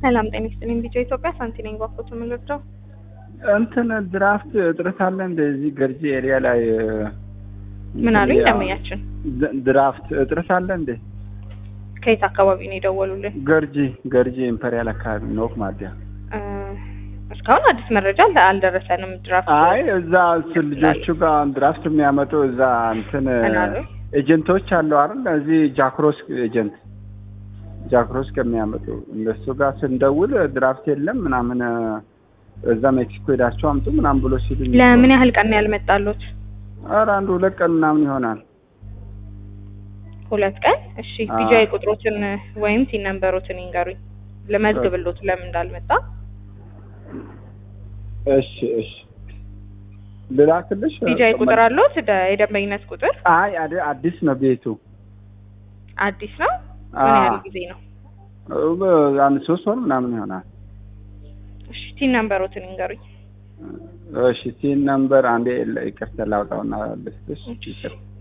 ሰላም ጤና ይስጥልኝ። ቢጫ ኢትዮጵያ ሳንቲ ነኝ። ባኮቶ የምንረዳው እንትን ድራፍት እጥረት አለ እንደዚህ ገርጂ ኤሪያ ላይ ምን አሉኝ? ደመኛችን ድራፍት እጥረት አለ እንዴ? ከየት አካባቢ ነው የደወሉልን? ገርጂ ገርጂ ኢምፐሪያል አካባቢ ኖክ ማዲያ። እስካሁን አዲስ መረጃ አል- አልደረሰንም። ድራፍት አይ እዛ ስ- ልጆቹ ጋር ድራፍት የሚያመጡ እዛ እንትን ምን አሉ? ኤጀንቶች አሉ አይደል? እዚህ ጃክሮስ ኤጀንት ጃክሮስ ከሚያመጡ እነሱ ጋር ስንደውል ድራፍት የለም ምናምን እዛ ሜክሲኮ ሄዳቸው አምጡ ምናምን ብሎ ሲሉኝ ለምን ያህል ቀን ነው ያልመጣሉት? ኧረ አንድ ሁለት ቀን ምናምን ይሆናል። ሁለት ቀን። እሺ አዎ። ቢጃ ቁጥሮትን ወይም ቲን ነምበሮትን ይንገሩኝ ለመዝግብሎት ለምን እንዳልመጣ። እሺ እሺ ልላክልሽ? ቢጃ ቁጥር አለዎት? ደ- የደንበኝነት ቁጥር አይ አዲ- አዲስ ነው ቤቱ። አዲስ ነው። ምን ያህል አዎ። ጊዜ ነው? አንድ ሶስት ወር ምናምን ይሆናል። እሺ ቲን ነምበሮትን ይንገሩኝ። እሺ ሲን ነምበር አንዴ ይቅርታ ላውጣውና ልስጥሽ። ይቅርታ